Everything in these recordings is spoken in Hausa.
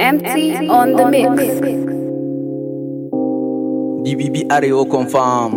Empty on the mix. DBB Arewa confirm.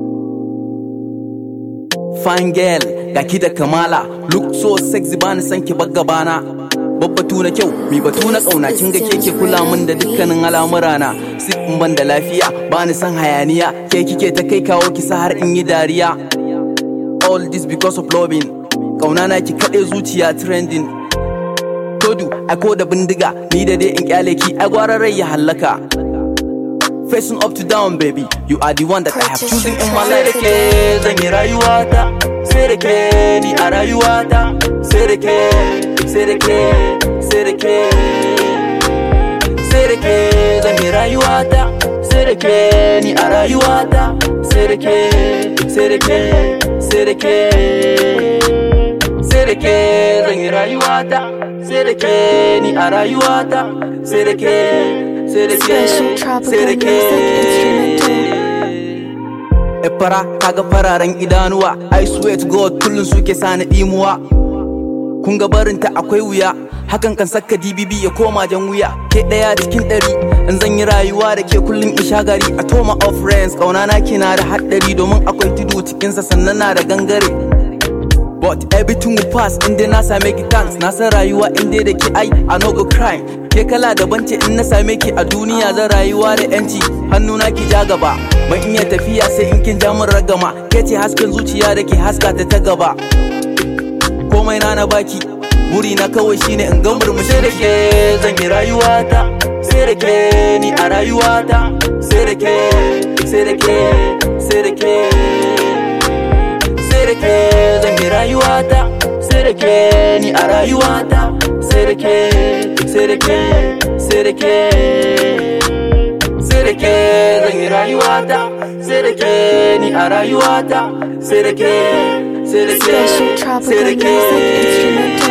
Fine girl, ga ki da kamala, look so sexy bani san ki gabana. Babbatu na kyau, mi batu na ƙauna kin ga keke kula min da dukkanin al'amurana. Sip in ban da lafiya, bani san hayaniya, ke kike ta kai kawo ki sa har in yi dariya. All this because of loving, ƙauna na ki kaɗe zuciya trending. Todu, ako da bindiga, ni da dai in kyale ki, ai gwara rai ya hallaka. Facing up to down baby You are the one that I have chosen in my life Sai da ke zan yi rayuwata Sai da ke ni a rayuwata Sai da ke, sai da ke, sai da ke Sai da ke zan yi rayuwata Sai da ke ni a rayuwata Sai da ke, sai da ke, sai da ke Sai da ke zan yi rayuwata Sai da ke ni a rayuwata Sai da ke, sai da ke, Special tropical sai da ke Efara kaga fararen idanuwa I swear to God kullum suke sani dimuwa Kun ga barinta akwai wuya Hakan kan saka DBB ya koma jan wuya Ke ɗaya cikin ɗari In zan yi rayuwa da ke kullum in sha gari A toma of friends Ƙauna na kina da haɗari Domin akwai tudu cikinsa sannan na da gangare But everything will pass in dai na same ki thanks Na san rayuwa in dai da ke ai I no go crime Ke kala daban ce in na same ki a duniya zan rayuwa da yanci Hannu na ki ja gaba Ban iya tafiya sai in kin ja min ragama Ke ce hasken zuciya da ke haska ta ta gaba Komai na na baki Buri na kawai shine in ga murmushi da ke zan yi rayuwata Sai da ke ni a rayuwata Sai da ke, sai da ke, sai da ke sai da ke zan yi rayuwata sai da ke ni a rayuwata sai da ke sai da ke sai da ke sai da ke zan yi rayuwata sai da ke ni a rayuwata sai da ke sai da ke Special sai tropical da music instrumental.